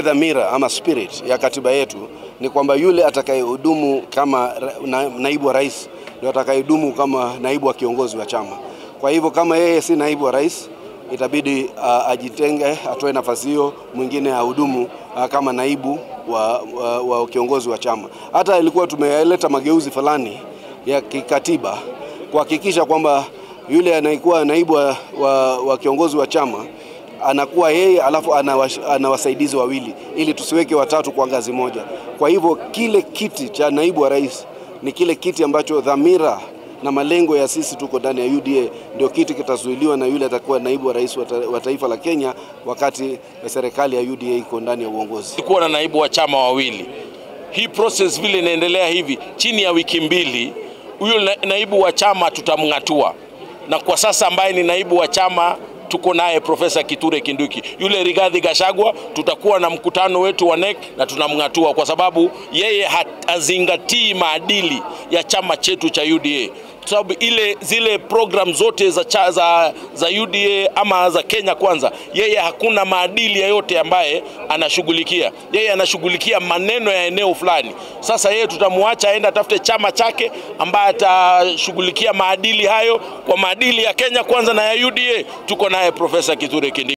dhamira ama spirit ya katiba yetu ni kwamba yule atakayehudumu kama na, naibu wa rais ndio atakayehudumu kama naibu wa kiongozi wa chama. Kwa hivyo kama yeye si naibu wa rais itabidi uh, ajitenge, atoe nafasi hiyo, mwingine ahudumu uh, kama naibu wa, wa, wa kiongozi wa chama. Hata ilikuwa tumeleta mageuzi fulani ya kikatiba kuhakikisha kwamba yule anayekuwa naibu wa, wa, wa kiongozi wa chama anakuwa yeye alafu ana, ana wasaidizi wawili ili tusiweke watatu kwa ngazi moja. Kwa hivyo kile kiti cha naibu wa rais ni kile kiti ambacho dhamira na malengo ya sisi tuko ndani ya UDA ndio kiti kitazuiliwa na yule atakuwa naibu wa rais wa taifa la Kenya wakati serikali ya UDA iko ndani ya uongozi. Kuwa na naibu wa chama wawili, hii process vile inaendelea hivi, chini ya wiki mbili huyo na, naibu wa chama tutamng'atua, na kwa sasa ambaye ni naibu wa chama tuko naye Profesa Kithure Kinduki. Yule Rigathi Gachagua tutakuwa na mkutano wetu wa NEC na tunamng'atua kwa sababu yeye hazingatii maadili ya chama chetu cha UDA kwa sababu ile zile program zote za, cha, za, za UDA ama za Kenya Kwanza, yeye hakuna maadili yoyote ambaye anashughulikia. Yeye anashughulikia maneno ya eneo fulani. Sasa yeye tutamwacha aende atafute chama chake ambaye atashughulikia maadili hayo kwa maadili ya Kenya Kwanza na ya UDA. Tuko naye Profesa Kithure Kindiki.